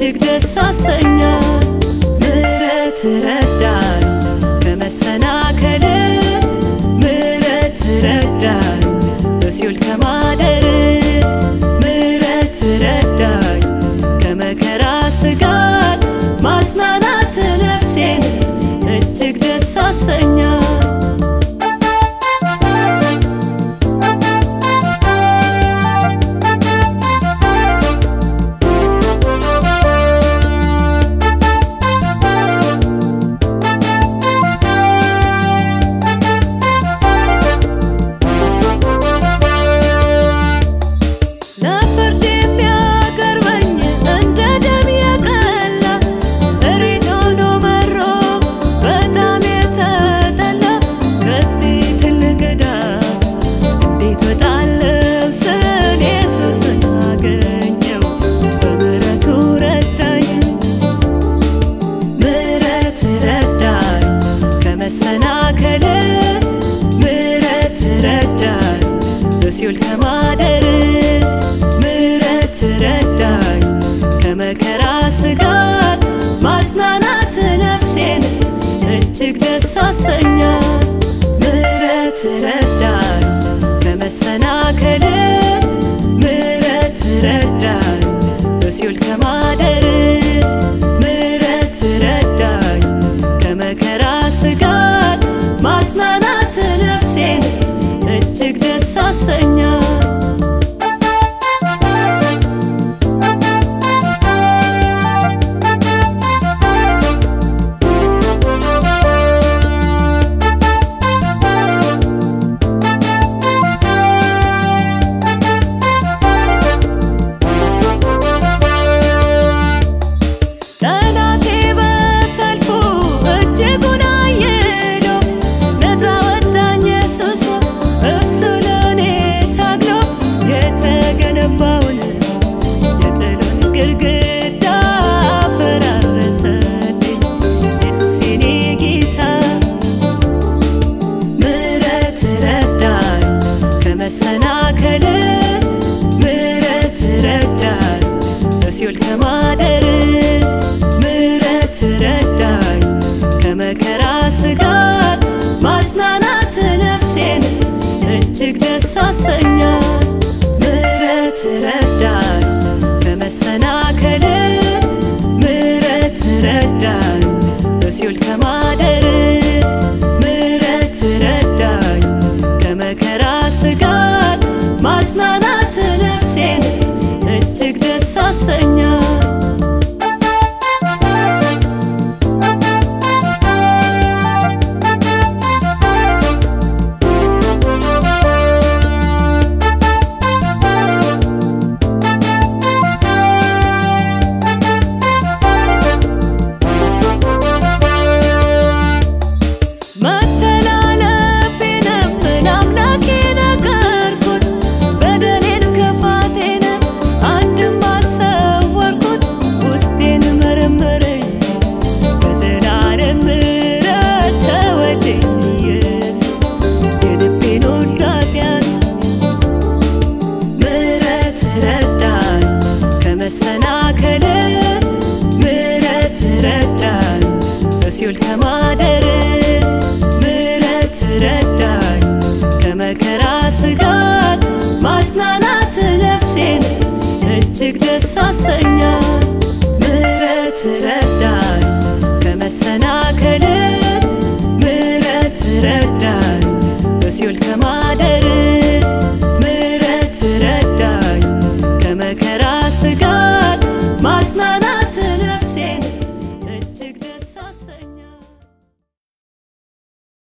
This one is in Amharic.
እጅግ ደስ አሰኛል። ምሕረት ረዳኝ ከመሰናከል ምሕረት ረዳኝ በሲኦል ከማደር ምሕረት ረዳኝ ከመከራ ስጋት ማጽናናት ነፍሴን እጅግ ደስ አሰኛል። ለፍርድ የሚያቀርበኝ እንደ ደም የቀላ እሬት ሆኖ መሮ በጣም የተጠላ ከዚህ ትልቅ ዕዳ እንዴት ወጣለሁ ስል ኢየሱስን አገኘው በምሕረቱ ረዳኝ ምሕረት ረዳኝ ከመሰናከል ምሕረት ረዳኝ በሲኦል ከማደር ምሕረት ረዳኝ ከመከራ ስጋት ማጽናናት ነፍሴን እጅግ ደስ አሰኛል። ምሕረት ረዳኝ ከመሰናከል ምሕረት ረዳኝ በሲኦል ከማደር ምሕረት ረዳኝ ከመከራ ስጋት ማጽናናት ነፍሴን እጅግ ደስ አሰኛል። ጠላቴ በሰልፉ እጅጉን አየሎ ነፃ ወጣኝ ኢየሱስ እሱ ለእኔ ታግሎ የተገነባውን የጥሉን ግድግዳ አፈራረሰልኝ ኢየሱስ የኔ ጌታ ምሕረት ረዳኝ ከመሰናከል ምሕረት ረዳኝ በሲኦል ከማደር ምሕረት ረዳኝ ከመከራ ስጋት ማጽናናት ነፍሴን እጅግ ደስ አሰኛል። ምሕረት ረዳኝ ከመሰናከል